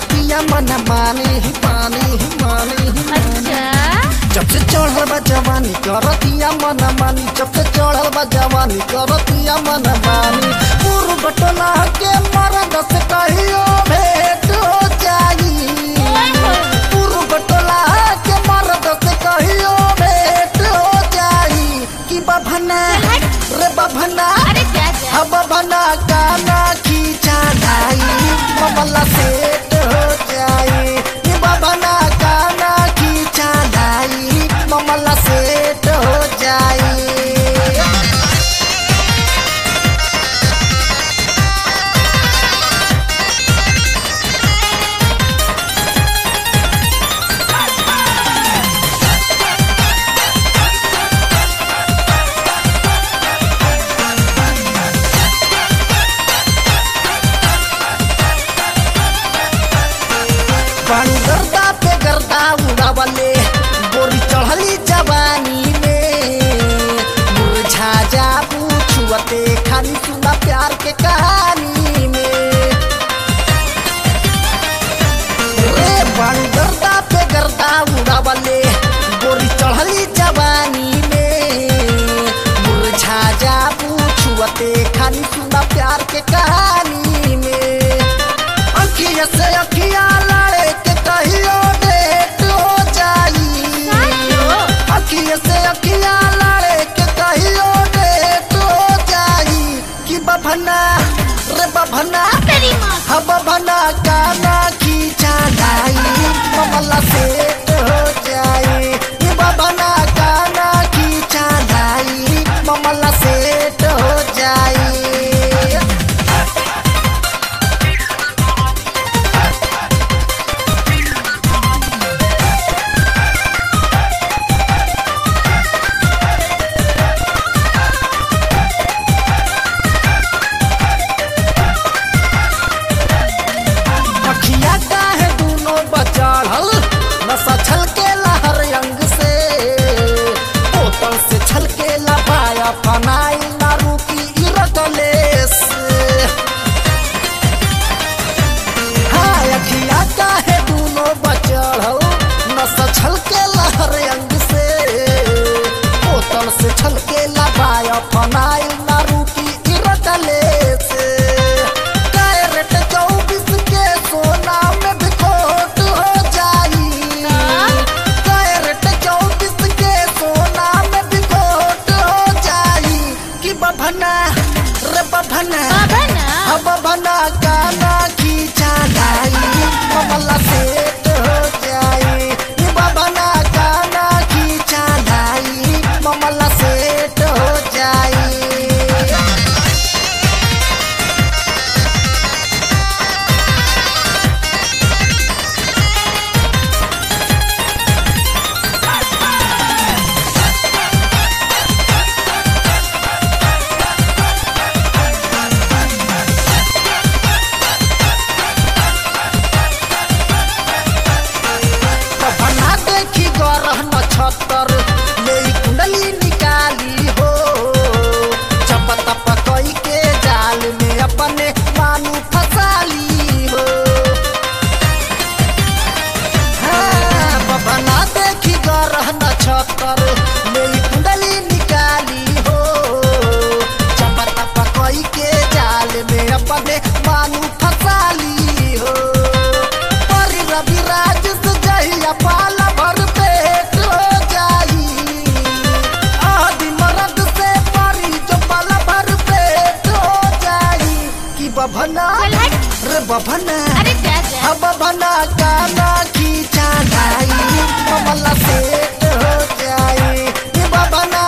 करतिया मन मानी ही पानी ही मानी ही अच्छा जब से चढ़ल बा जवानी करतिया मन मानी जब से चढ़ल बा जवानी करतिया मन मानी पूर्व बटला के मरद से कहियो भेंट हो जाई ओए होए। पूर्व बटला के मरद से कहियो भेंट हो जाई कि बभना रे बभना अरे जा जा अब बना गाना खींचा ढाई ममला सेट हो जाए ये बना गाना खींचा ढाई ममला सेट हो जाए पानी गर्दा पे गर्दा उड़ावले गोरी चढ़ली जवानी में मुरझा जा पूछुअते खाली सुना प्यार के कहानी में रे पानी गर्दा पे गर्दा उड़ावले गोरी चढ़ली जवानी में मुरझा जा पूछुअते खाली सुना प्यार के कहानी में अखिया से अखिया लड़े के कहियो डेट हो जाई साचो अखिया से अखिया लड़े के कहियो डेट हो जाई कि बभना रे बभना तेरी माँ हम बभना गाना खींचा ढाई ममला सेट हो जाई ये बभना गाना खींचा ढाई ममला सेट हो जाई अखिया काहे दूनो बचाड़ल नशा छलके लहर अंग से बोतल से छलके लपाया फनाई ना रुकी इरकले से हाँ अखिया काहे दूनो बचाड़ल नशा छलके लहर अंग से बोतल से छलके लपाया फनाई ना रुकी इरकले से कैरेट चौबीस के सोना में भी खोट हो जाई कैरेट चौबीस के सोना में भी खोट हो जाई कि बभना रे बभना बाबा ना अब बना गाना खींचा ढाई ममला सेट हो जाई ये बना गाना खींचा ढाई ममला सेट हो जाई बना देखी गरह नक्षत्र ले ई कुंडली निकाली हो चप तप कई के जाल में अपने मानू फसाली हो हाँ, बना देखी गरह नक्षत्र ले ई कुंडली निकाली हो चप तप कई के जाल में अपने मानू फसाली हो परी रवि राज से जहिया पाला भर पेट हो जाई आदि मरद से परी जो पाला भर पेट हो जाई कि बभना चल हट रे बभना अरे जा जा अब बना गाना खींचा ढाई कमला सेट हो जाए ये बभना